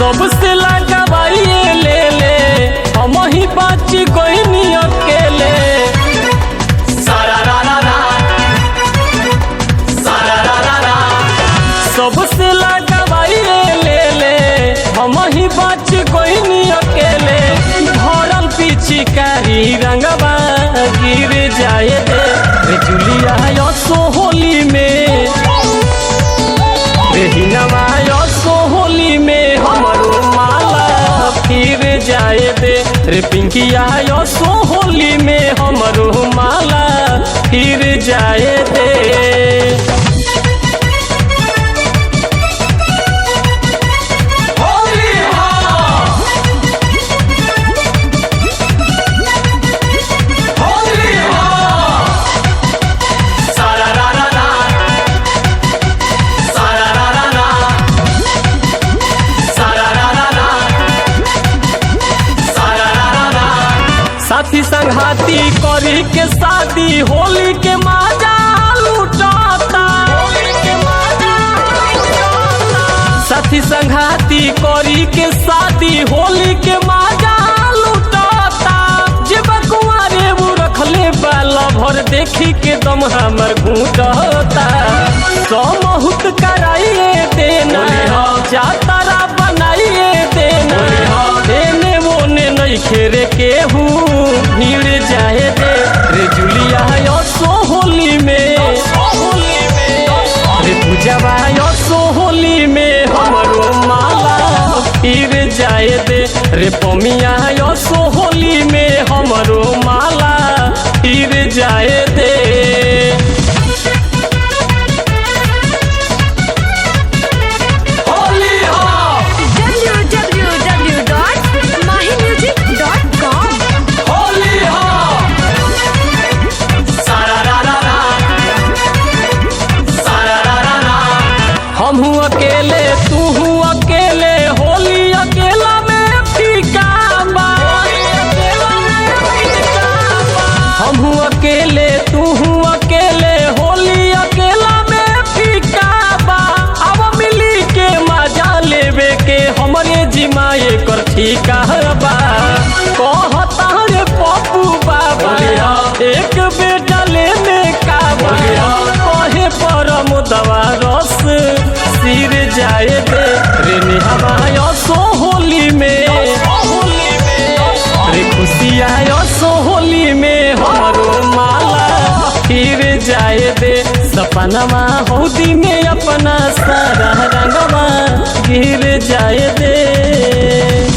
सबसे लगावाइए ले ले हम ही बाच कोई नहीं अकेले सारा रा रा रा सारा रा रा रा सबसे लगावाइए ले ले हम ही बाच कोई नहीं अकेले भरल पिचकारी रंगवा गिर जाए दे रे जुलिया यो सोहोली में रेहिनवा यो सोहोली में हमरो माला फिर जाए दे रे पिंकिया यो सोहोली में हमरो माला फिर जाए दे सारा रा रा रा सारा रा रा रा सारा रा रा रा सारा रा रा रा साथी संघाती करी के शादी होली के माजा लुटाता साथी संघाती करी के शादी होली के माजा लुटाता जे बकुआरे वो रखले बाला भर देखी के दम हमर घूटता समहुत कराइए देना जातारा बनाइए देना देने मोने नहीं खेरे केहू भीड़ जाए दे रे जुलिया यो सोहोली में रे पूजवा यो सोहोली में हमरो माला फिर जाए दे रे पमिया यो सोहोली में हमरो माला फिर जाए दे होली हो www.mahimusic.com होली हो सारा रा रा रा सारा रा रा रा हम हूँ अकेले तू हूँ अकेले होली अकेला में फीका बा हम हूँ अकेले तू हूँ अकेले होली अकेला में फीका बा अब मिली के मजा लेवे के हमरे जिमाए कर ठीका बा कहता रे पप्पू बाबा एक बेटा लेने का बा कहे परम दवा रस सिर जाए दे रे निहवा सोहोली में रे खुशिया सोहोली में हमरो माला फिर जाए दे सपनमा हौदी में अपना सारा रंगवा गिर जाए दे